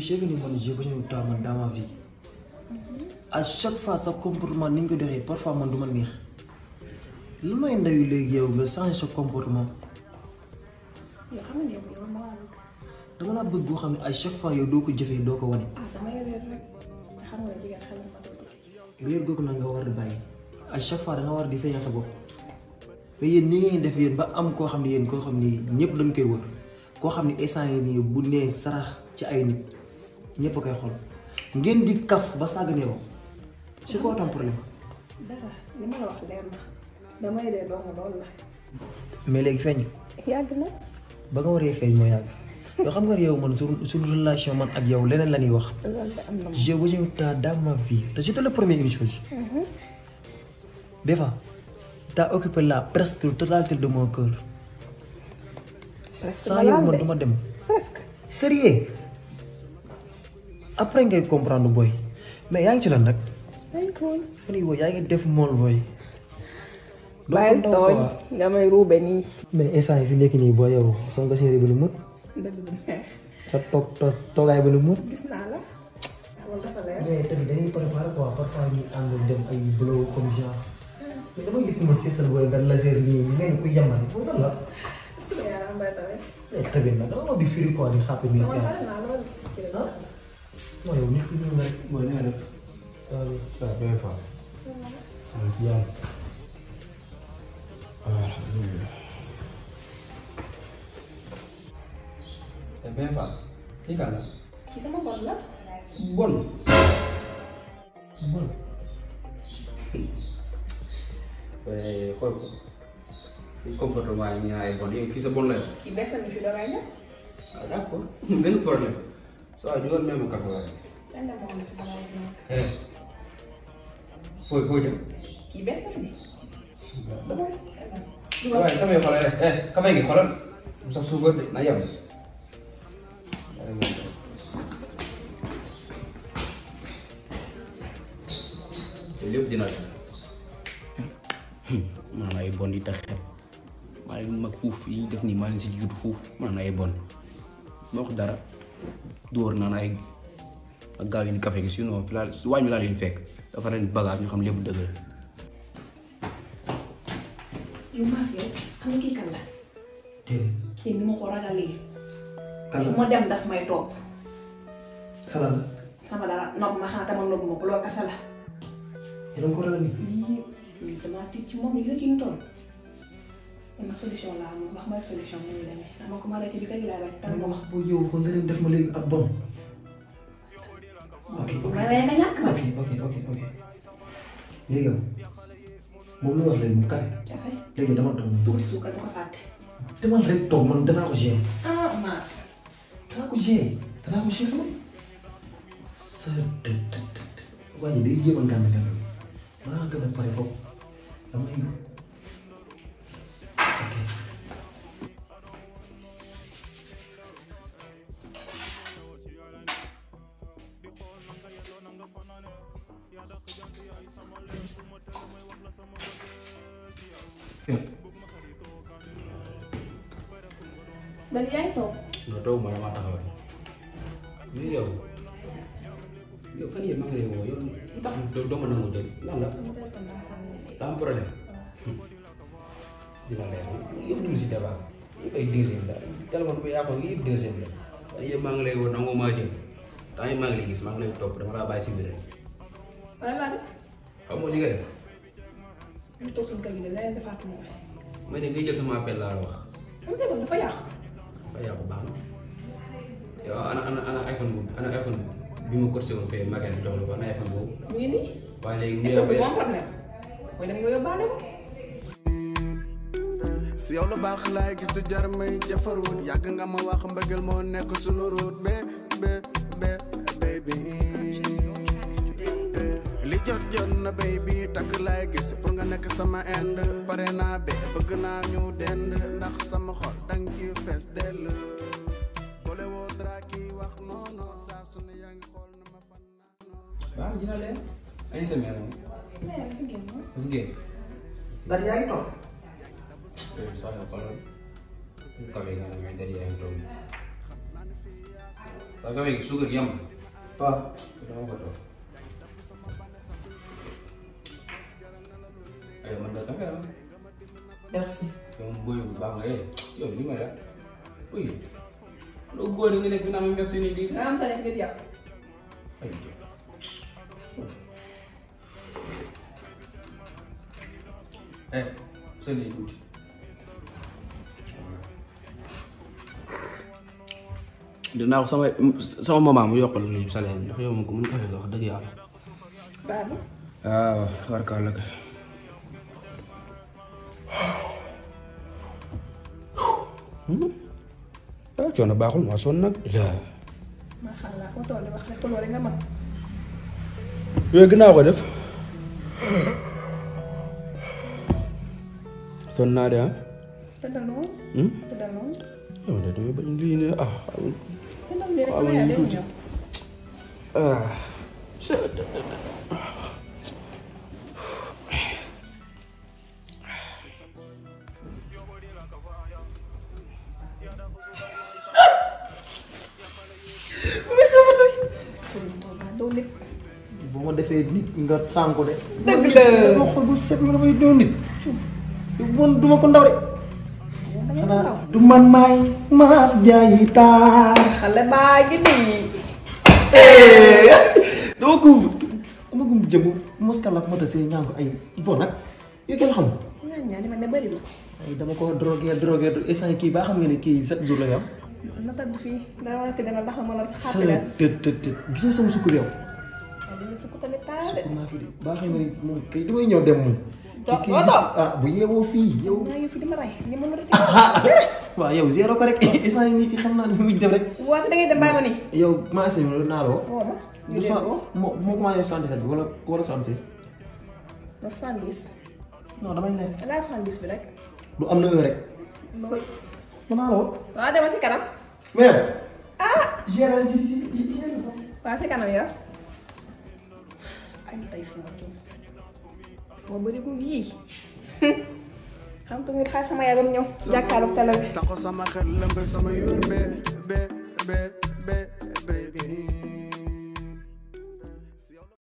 sais que ni man j'ai besoin de toi man dans ma vie à chaque fois sa comportement ni nga ko doxee parfois man du ma neex lu may ndayu léegi yow nga changer sa comportement yoo xam ne yow yow ma laa bëgg dama laa bëgg boo xam ne à chaque fois yow doo ko jëfee doo ko wane. ah damay réer rek te xam nga jigéen xel ma doo gis réer googu nag nga war di bàyyi à chaque fois da nga war di feeñal sa bopp mais yéen ni ngeen def yéen ba am koo xam ne yéen koo xam ni ñëpp dañ koy wër koo xam ne instant yi nii bu nee sarax ci ay nit ñëpp a koy xool ngeen di kaf ba sàgg ne yow c'est quoi ton problème. dara li ma la wax leer na damay dee dong loolu la mais léegi feeñ yàgg na ba nga waree feeñ moo yàgg yoo xam nga yow man suñu suñu relation man ak yow leneen la ñuy wax. loolu de am na moom j'ai besoin de toi dans ma vie te je te le promets une chose. Beva t'as occupé la presque totalité de mon cœur. presque sans ma yow laal man de du ma dem. presque sérieux après ngay comprendre boy mais yaa ngi ci lan nag. ay tooñ man yow yaa ngi def mool boy. doo ko bàyyil ndaw tooñ quoi. nga may ruube nii mais instant yi fi nekk nii boo yow soo nga séeréer ba lu mut dëgg du neex sa toog toog toogaay ba lu mut. gis naa la loolu dafa leer mais tamit dañuy préparer quoi parfois ñu ànd dem ay blow comme genre mais damay dikk man seesal booy nga laser nii mel ni ku yamale foofu lan la. est-ce que yaa ngi bay tamit mais tamit nag dama ma di firi quoi di xàppe nii man pare naa loolu ci la ah non yow nit ki ñëw nga rek. mooy ni nga def saa yu ça bien fa maa si jàmm alhamdulilah c'est bien fa kii kan la kii sama bon la bon bon waaye xool ko kii comportement yi ñu naan ay bon yow kii sa bon la yow kii beesal mi fi doogay ñëw ah d'accord benn problème soo waay dugal même café waaye dañ dem moom la fi doogay ñëw eh fooy fooy jëm kii bees na fi de damay waaye café xoolal rek eh café gi xoolal mu sax suukar de na yem te lépp dina la maanaam ay bon yi tax xel maa leen mag fuuf yi ñu def nii maa leen si jiitu fuuf maanaam ay bon ma wax dara dóor naan ay ak gaaw yi ni café gi sinon fi laa su wàññi laa leen fekk dafa ren bagage ñu xam lépp dëgg la yow Mass yow xam nga kii kan la déedéet kii ni ma ko ragalee kan fu la ma dem daf may topp salaam la sama dara nopp ma xanaa tama nopp ma ko loolu kasa la yéen a ngi ko ragal nii. lii lii damaa tiit ci moom yi la ki ñu toll ma solution laa moom wax ma rek solution ni muy demee dama ko ma arrêté bi kay laa bañ tan dama wax boo yow ba nga leen def ma léegi ak bon. ok ok ma rey nga ñàkk ma ok ok ok ok léegi yow moom la wax léegi mu kaay café léegi dama toog tuuti suukar bu ko fàtte demal rek toog man danaa ko gérer ah Mass danaa ko gérer danaa ko gérer man sa të të të të waa ji day jéem a ngànn ngànn maa gën a pare foofu damay ok dañ yaa ngi toog nga toog ma dama taxaw rek mais yow yow fan yii maa ngi lay woo yow lu tax doo doo ma nangu jël lan la daa am problème dina leer yëpp dugg si débat yëpp ay deuxième la téléphone bu yàqu yëpp deuxième la fan yii maa ngi lay woo nangu maa jël temps yi maa ngi lay gis maa ngi lay topp dama laa bàyyi si biir rek wala laa def xam nga li nga def ñu toog suñu kër gi de leneen defaat moo fi mais de ngay jël sama appel laa la wax sama téléphone dafa yàqu fa yàqu baax na yow ana ana ana iPhone boobu ana iPhone bi ma corsé woon fee magasin jox la ko ana iPhone boobu mu ngi nii waaye léegi ñu école bi moom problème mooy dem nga yóbbaale ko si yow lu baax laay gis du jar may jafaroon yàgg nga ma wax mbëggeel moo nekk sunu route be be be baby li jot jot na baby takk laay gis pour nga nekk sama end pare naa be bëgg naa ñu dend ndax sama xol dang ci fees dell boole woo dara kii wax non non saa su ne yaa ngi xool na ma fan naa waaw dina leen ay sa mère moom nee dafa génn dafa génn ndax yaa ngi toog yooyu sax yow xoolal ñu kawe nga ne mais dari yaa ngi toog waaw kafe gi suukar yam waaw dama ko toog ay man da kafe ah merci yow booy bu baax nga eh yow li may la uy loo góor nga nekk fi naa ma merci ni di nga am sa nekk nit yow. ay eh sëñ yi tuuti dinaa ko sama sama maman mu yokkal ñu salaire bi ndax yow moom ko mën kafe nga wax dëgg yàlla baax na. waaw warkaa la kay ah coono baaxul maa sonn nag la maa allah foo toll wax rek xuloo rek nga mën. yooyu gën naa ko def sonn naa de ah tëddal noonu. tëddal noonu. yow de damay bañ lii ne ah tëddal nii rek waaw sama yaay day tuuti. ñëw. ah Sëriñ Tuuba doo nit. bu ma defee nit nga sànku de. Dëgg la. ma xol bu set ma damay doon nit. man du ma ko ndaw de. yow da ngay xanaa ndaw. du man maay maas jaayi taar. xale baa ngi nii. dama ko dama ko jëm moskala fu ma tasee ñaan ko ay bon nag yow kenn xam. ñaan ñaan li ma ne bëri na. ay dama ko drogué drogué instant kii baa xam nga ne kii sept jours la ñu am. na tëdd fii dara war a tëdd ndax ma la sa xàppi la. tët tët tët gis nga sama sukkur yow. waaye dina sukk tamit taa de. sukkur maa fi de baa xam nga ne moom kay damay ñëw dem moom. Do- kii doo toog. ah bu yeewoo fii yow. maa ngi fi di ma rey ni ma mën a waaw yow zéro ko rek instant yii nii ki xam naa ne muy dem rek. waate da ngay dem bàyyi ma nii. yow commencé nañu naa la woo. woo ma. ñu du dee sa woo. moo moo commencé 77 bi wala wala 76. ba soixante-dix. non damay leer. laa soixante-dix bi rek. du am na un rek. loolu. mën naa la woo. waaw demal si kanam. mais yow. ah. gérer si si si si si. waaw si kanam yow. ay tey fu ma tuum. moo bëri gu yii. xam nga nga xaar sama yaay ba mu ñëw. jàkkaarloog télé bi. taxo sama xel lëmbe sama yóor be be be be